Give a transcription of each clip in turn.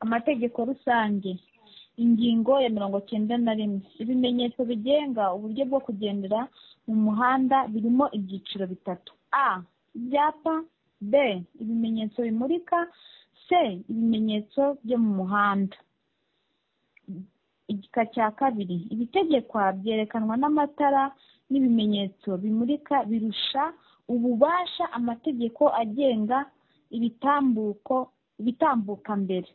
amategeko rusange ingingo ya mirongo cyenda na rimwe ibimenyetso bigenga uburyo bwo kugendera mu muhanda birimo ibyiciro bitatu a ibyapa b ibimenyetso bimurika c ibimenyetso byo mu muhanda igika cya kabiri ibitegekwa byerekanwa n'amatara n'ibimenyetso bimurika birusha ububasha amategeko agenga ibitambuko ibitambuka mbere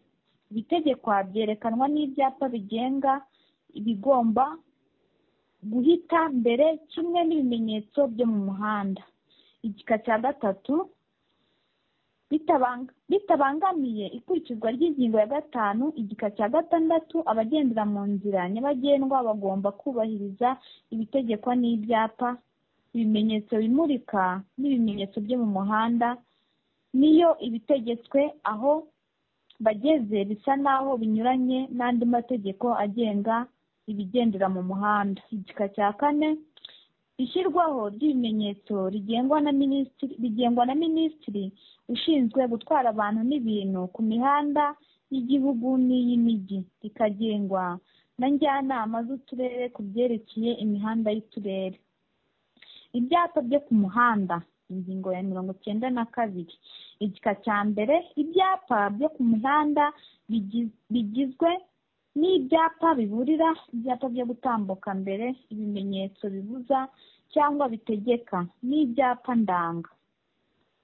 ibitegekwa byerekanwa n'ibyapa bigenga ibigomba guhita mbere kimwe n'ibimenyetso byo mu muhanda igika cya gatatu bitabangamiye ikurikizwa ry'ingingo ya gatanu igika cya gatandatu abagendera mu nzira nyabagendwa bagomba kubahiriza ibitegekwa n'ibyapa ibimenyetso bimurika n'ibimenyetso byo mu muhanda niyo ibitegetswe aho bageze bisa n'aho binyuranye n'andi mategeko agenga ibigendera mu muhanda igika cya kane ishyirwaho ry'ibimenyetso rigengwa na minisitiri rigengwa na minisitiri ushinzwe gutwara abantu n'ibintu ku mihanda y'igihugu n'iy'imijyi rikagengwa na njyanama z'uturere ku byerekeye imihanda y'uturere ibyapa byo ku muhanda ingingo ya mirongo cyenda na kabiri igika cya mbere ibyapa byo ku mihanda bigizwe n'ibyapa biburira ibyapa byo gutambuka mbere ibimenyetso bibuza cyangwa bitegeka n'ibyapa ndanga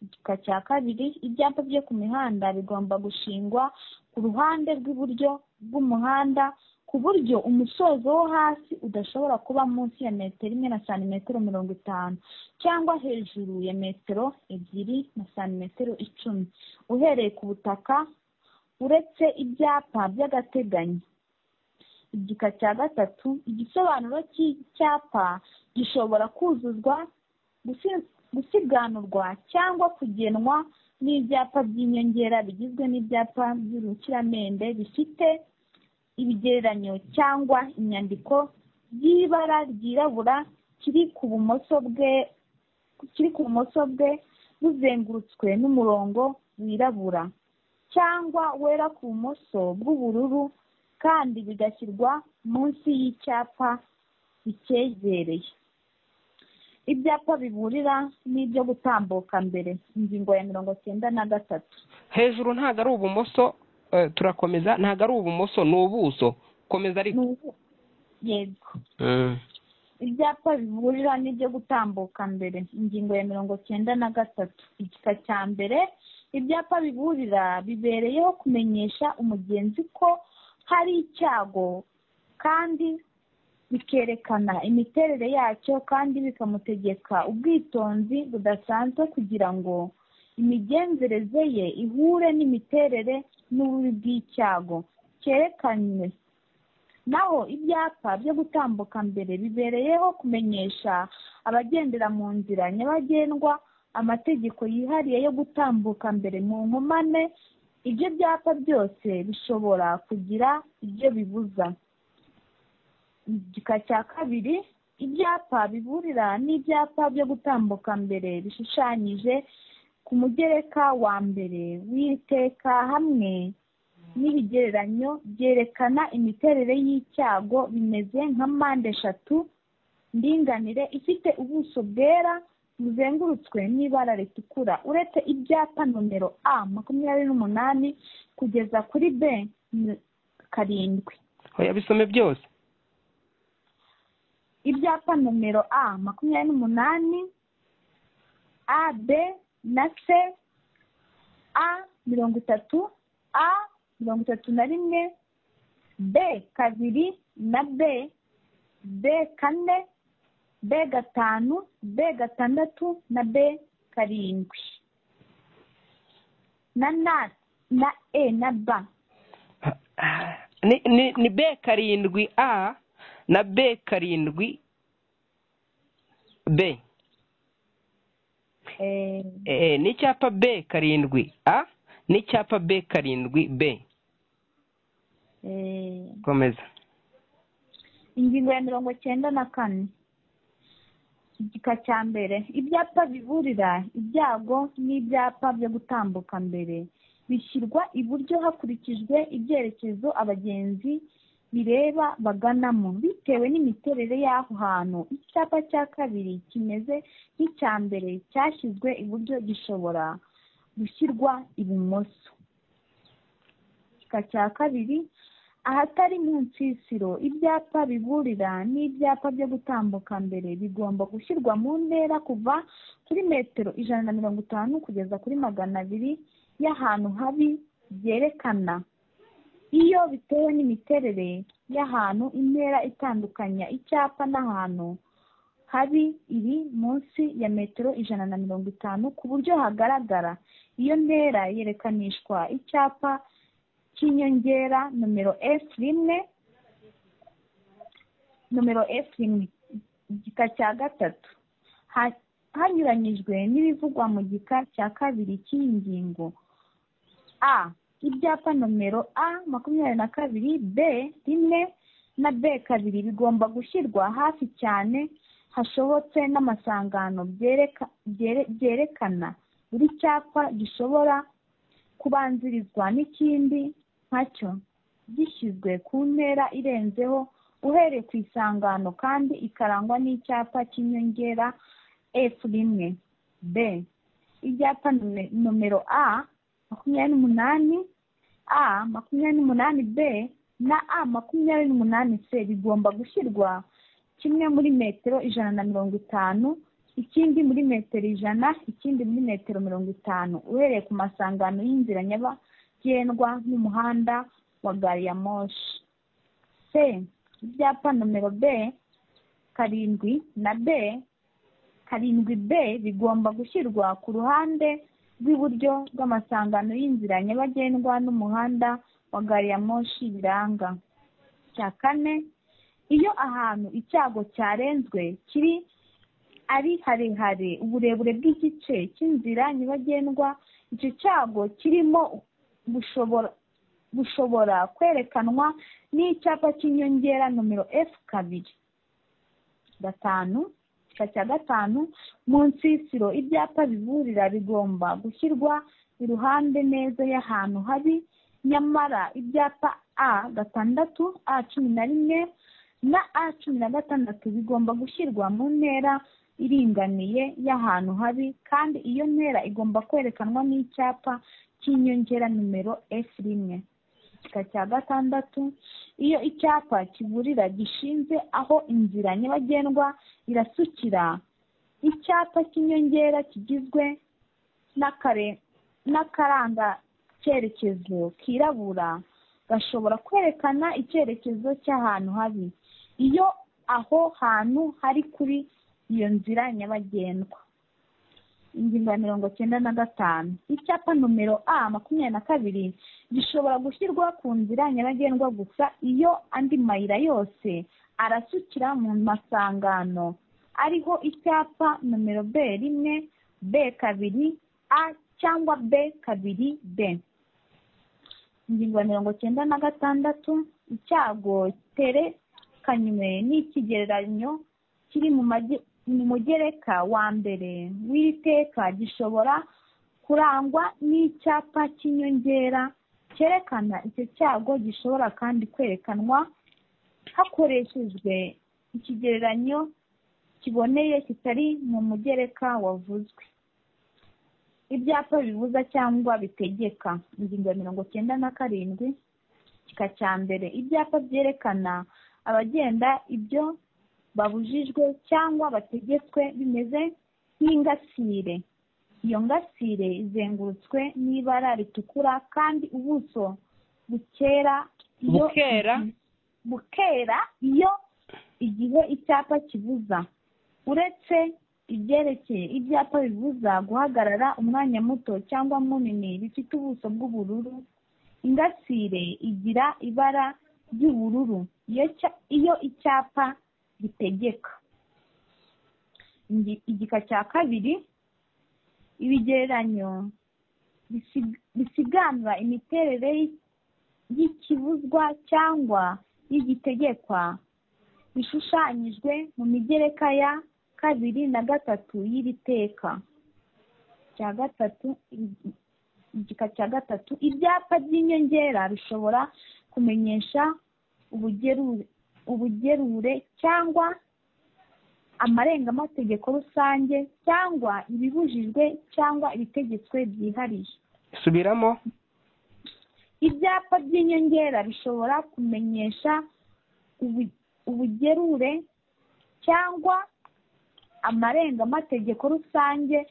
igika cya kabiri ibyapa byo ku mihanda bigomba gushingwa ku ruhande rw'iburyo bw'umuhanda ku buryo umusozo wo hasi udashobora kuba munsi ya metero imwe na santimetero mirongo itanu cyangwa hejuru ya metero ebyiri na santimetero icumi uhereye ku butaka uretse ibyapa by'agateganyo igika cya gatatu igisobanuro cy'icyapa gishobora kuzuzwa gusiganurwa cyangwa kugenwa n'ibyapa by'inyongera bigizwe n'ibyapa by'urukiramende bifite ibigereranyo cyangwa inyandiko by'ibara ryirabura kiri ku bumoso bwe kiri ku bumoso bwe buzengurutswe n'umurongo wirabura cyangwa wera ku bumoso bw'ubururu kandi bigashyirwa munsi y'icyapa bicyegereye ibyapa biburira n'ibyo gutambuka mbere ingingo ya mirongo cyenda na gatatu hejuru ntabwo ari ubumoso turakomeza ntabwo ari ubumoso ni ubuso komeza ariko yego ibyapa biburira n'ibyo gutambuka mbere ingingo ya mirongo cyenda na gatatu igika cya mbere ibyapa biburira bibereyeho kumenyesha umugenzi ko hari icyago kandi bikerekana imiterere yacyo kandi bikamutegeka ubwitonzi budasanzwe kugira ngo imigenzereze ye ihure n'imiterere n'ububi bw'icyago cyerekanywe naho ibyapa byo gutambuka mbere bibereyeho kumenyesha abagendera mu nzira nyabagendwa amategeko yihariye yo gutambuka mbere mu nkomane ibyo byapa byose bishobora kugira ibyo bibuza igika cya kabiri ibyapa biburira n'ibyapa byo gutambuka mbere bishushanyije ku mugereka wa mbere w'iteka hamwe n'ibigereranyo byerekana imiterere y'icyago bimeze nka mpande eshatu ndinganire ifite ubuso bwera buzengurutswe n'ibara ritukura uretse ibyapa nomero a makumyabiri n'umunani kugeza kuri b karindwi bisome byose ibyapa nomero a makumyabiri n'umunani a b na c a mirongo itatu a mirongo itatu na rimwe b kabiri na b b kane b gatanu b gatandatu na b karindwi na na na e na b ni b karindwi a na b karindwi b ni icyapa b karindwi a n'icyapa b karindwi b komeza ingingo ya mirongo cyenda na kane igika cya mbere ibyapa biburira ibyago n'ibyapa byo gutambuka mbere bishyirwa iburyo hakurikijwe ibyerekezo abagenzi bireba baganamo bitewe n'imiterere y'aho hantu icyapa cya kabiri kimeze nk'icya mbere cyashyizwe iburyo gishobora gushyirwa ibumoso igika cya kabiri ahatari mu nsisiro ibyapa biburira n'ibyapa byo gutambuka mbere bigomba gushyirwa mu ntera kuva kuri metero ijana na mirongo itanu kugeza kuri magana abiri y'ahantu habi byerekana iyo bitewe n'imiterere y'ahantu intera itandukanya icyapa n'ahantu habi iri munsi ya metero ijana na mirongo itanu ku buryo hagaragara iyo ntera yerekanishwa icyapa cy'inyongera nomero efu rimwe nomero efu rimwe igika cya gatatu Ha- hanyuranyijwe n'ibivugwa mu gika cya kabiri cy'iyi ngingo a ibyapa nomero a makumyabiri na kabiri b rimwe na b kabiri bigomba gushyirwa hafi cyane hashobotse n'amasangano byereka byere- byerekana buri cyapa gishobora kubanzirizwa n'ikindi nkacyo gishyizwe ku ntera irenzeho uhereye ku isangano kandi ikarangwa n'icyapa cy'inyongera f rimwe b ibyapa nome- nomero a makumyabiri n'umunani a makumyabiri n'umunani b na a makumyabiri n'umunani c bigomba gushyirwa kimwe muri metero ijana na mirongo itanu ikindi muri metero ijana ikindi muri metero mirongo itanu uhereye ku masangano y'inzira nyabagendwa n'umuhanda wa gari ya moshi c ibyapa nomero b karindwi na b karindwi b bigomba gushyirwa ku ruhande rw'iburyo rw'amasangano y'inzira nyabagendwa n'umuhanda wa gari ya moshi biranga cya kane iyo ahantu icyago cyarenzwe kiri ari harehare uburebure bw'igice cy'inzira nyabagendwa icyo cyago kirimo bushobora bushobora kwerekanwa n'icyapa cy'inyongera nomero f kabiri gatanu igika cya gatanu mu nsisiro ibyapa biburira bigomba gushyirwa iruhande neza y'ahantu habi nyamara ibyapa a gatandatu a cumi na rimwe na a cumi na gatandatu bigomba gushyirwa mu ntera iringaniye y'ahantu habi kandi iyo ntera igomba kwerekanwa n'icyapa cy'inyongera nimero f rimwe igika cya gatandatu iyo icyapa kiburira gishinze aho inzira nyabagendwa irasukira icyapa cy'inyongera kigizwe n'akare n'akaranga cyerekezo kirabura gashobora kwerekana icyerekezo cy'ahantu habi iyo aho hantu hari kuri iyo nzira nyabagendwa ingingo ya mirongo cyenda na gatanu icyapa nomero a makumyabiri na kabiri gishobora gushyirwa ku nzira nyabagendwa gusa iyo andi mayira yose arasukira mu masangano ariho icyapa nomero b rimwe b kabiri a cyangwa b kabiri b ingingo ya mirongo cyenda na gatandatu icyago cyerekanywe n'ikigereranyo kiri mu mage- mu mugereka wa mbere w'iri teka gishobora kurangwa n'icyapa cy'inyongera cyerekana icyo cyago gishobora kandi kwerekanwa hakoreshejwe ikigereranyo kiboneye kitari mu mugereka wavuzwe ibyapa bibuza cyangwa bitegeka ingingo ya mirongo cyenda na karindwi igika cya mbere ibyapa byerekana abagenda ibyo babujijwe cyangwa bategetswe bimeze nk'ingasire iyo ngasire izengurutswe n'ibara ritukura kandi ubuso bukera iyo bukera bukera iyo igihe icyapa kibuza uretse ibyerekeye ibyapa bibuza guhagarara umwanya muto cyangwa munini bifite ubuso bw'ubururu ingasire igira ibara ry'ubururu iyo cya- iyo icyapa gitegeka Ingi- igika cya kabiri ibigereranyo bisig- bisiganura imiterere y'i- y'ikibuzwa cyangwa y'igitegekwa bishushanyijwe mu migereka ya kabiri na gatatu y'iri teka cya gatatu i- igika cya gatatu ibyapa by'inyongera bishobora kumenyesha ubugerure ubugerure cyangwa amarengategeko rusange cyangwa ibibujijwe cyangwa ibitegetswe byihariye subiramo ibyapa by'inyongera bishobora kumenyesha ubu- ubugerure cyangwa amarengategeko rusange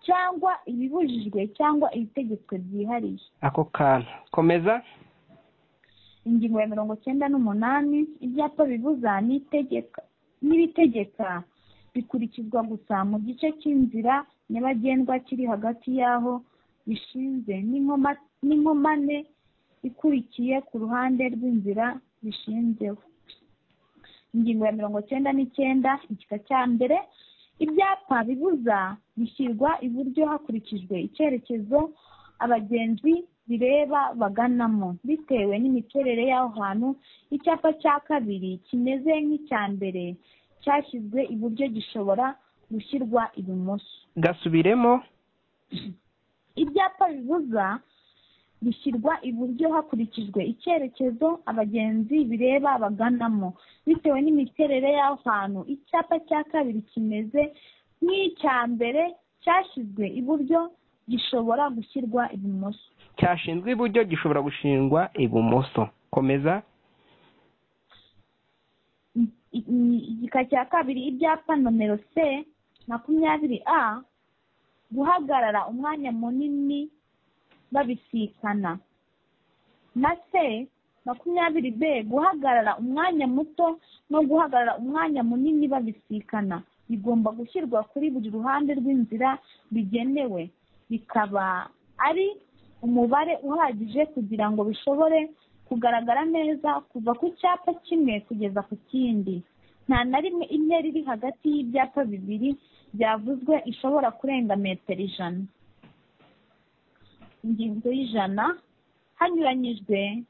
cyangwa ibibujijwe cyangwa ibitegetswe byihariye ako kantu komeza ingingo ya mirongo cyenda n'umunani ibyapa bibuza n'itegeka n'ibitegeka bikurikizwa gusa mu gice cy'inzira nyabagendwa kiri hagati y'aho bishinze n'inkoma- n'inkomane ikurikiye ku ruhande rw'inzira bishinzeho ingingo ya mirongo cyenda n'icyenda igika cya mbere ibyapa bibuza bishyirwa iburyo hakurikijwe icyerekezo abagenzi bireba baganamo bitewe n'imiterere y'aho hantu icyapa cya kabiri kimeze nk'icya mbere cyashyizwe iburyo gishobora gushyirwa ibumoso gasubiremo ibyapa bibuza bishyirwa iburyo hakurikijwe icyerekezo abagenzi bireba baganamo bitewe n'imiterere y'aho hantu icyapa cya kabiri kimeze nk'icya mbere cyashyizwe iburyo gishobora gushyirwa ibumoso cyashinzwe iburyo gishobora gushingwa ibumoso komeza I- i- igika cya kabiri ibyapa nomero c makumyabiri a guhagarara umwanya munini babisikana na c makumyabiri b guhagarara umwanya muto no guhagarara umwanya munini babisikana bigomba gushyirwa kuri buri ruhande rw'inzira bigenewe bikaba ari umubare uhagije kugira ngo bishobore kugaragara neza kuva ku cyapa kimwe kugeza ku kindi nta na rimwe intera iri hagati y'ibyapa bibiri byavuzwe ishobora kurenga metero ijana ingingo y'ijana hanyuranyijwe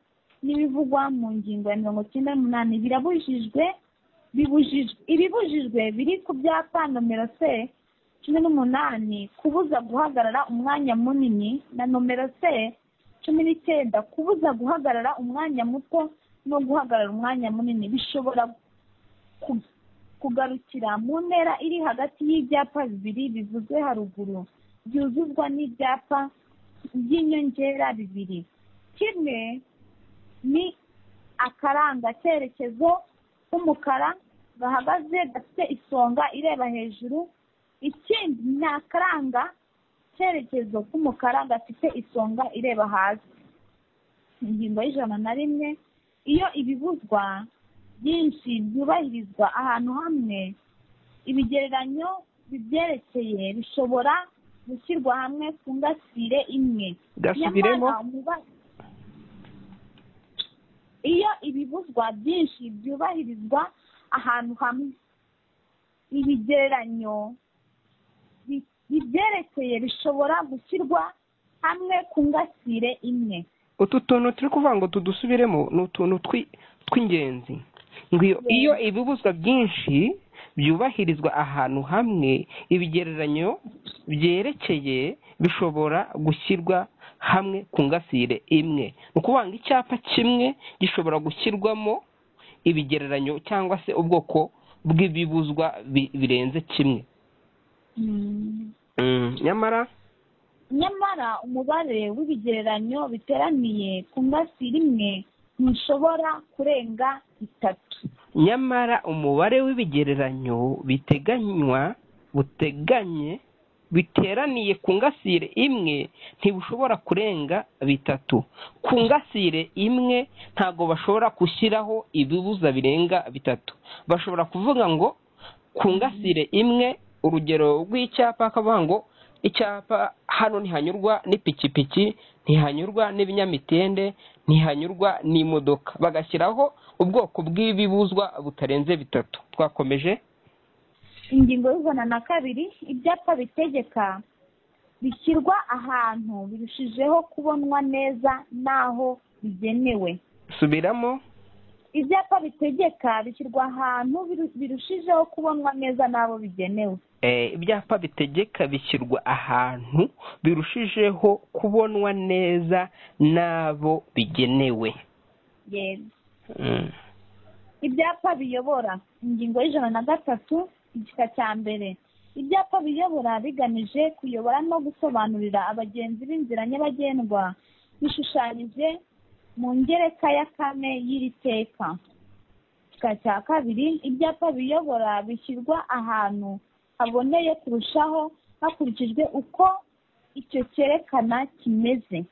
n'ibivugwa mu ngingo ya mirongo cyenda n'umunani birabujijwe bibujijwe ibibujijwe biri ku byapa nomero se cumi n'umunani kubuza guhagarara umwanya munini na nomero se cumi n'icyenda kubuza guhagarara umwanya muto no guhagarara umwanya munini bishobora ku- kugarukira mu ntera iri hagati y'ibyapa bibiri bivuzwe haruguru byuzuzwa n'ibyapa by'inyongera bibiri kimwe ni akaranga cyerekezo k'umukara gahagaze gafite isonga ireba hejuru ikindi ni akaranga cyerekezo k'umukara gafite isonga ireba hasi ingingo y'ijana na rimwe iyo ibibuzwa byinshi byubahirizwa ahantu hamwe ibigereranyo bibyerekeye bishobora gushyirwa hamwe ku ngasire imwe gasubiremo Nyamara umuba- iyo ibibuzwa byinshi byubahirizwa ahantu hamwe ibigereranyo bi- bibyerekeye bishobora gushyirwa hamwe ku ngasire imwe utu tuntu turi kuvuga ngo tudusubiremo ni utuntu twi- tw'ingenzi ngo iyo- iyo ibibuzwa byinshi byubahirizwa ahantu hamwe ibigereranyo byerekeye bishobora gushyirwa hamwe ku ngasire imwe ni ukuvuga ngo icyapa kimwe gishobora gushyirwamo ibigereranyo cyangwa se ubwoko bw'ibibuzwa bi- birenze kimwe Mm, nyamara nyamara umubare w'ibigereranyo biteraniye ku ngasire imwe ntushobora kurenga itatu nyamara umubare w'ibigereranyo biteganywa buteganye biteraniye ku ngasire imwe ntibushobora kurenga bitatu ku ngasire imwe ntabwo bashobora gushyiraho ibibuza birenga bitatu bashobora kuvuga ngo ku ngasire imwe urugero rw'icyapa akavuga ngo icyapa hano ntihanyurwa n'ipikipiki ntihanyurwa n'ibinyamitende ntihanyurwa n'imodoka bagashyiraho ubwoko bw'ibibuzwa butarenze bitatu twakomeje ingingo y'ijana na kabiri ibyapa bitegeka bishyirwa ahantu birushijeho kubonwa neza n'aho bigenewe subiramo ibyapa bitegeka bishyirwa ahantu biru- birushijeho kubonwa neza n'abo bigenewe Eh, ibyapa bitegeka bishyirwa ahantu birushijeho kubonwa neza n'abo bigenewe yego Mm. ibyapa biyobora ingingo y'ijana na gatatu igika cya mbere ibyapa biyobora bigamije kuyobora no gusobanurira abagenzi b'inzira nyabagendwa bishushanyije mu ngereka ya kane y'iri teka igika cya kabiri ibyapa biyobora bishyirwa ahantu haboneye kurushaho hakurikijwe uko icyo cyerekana kimeze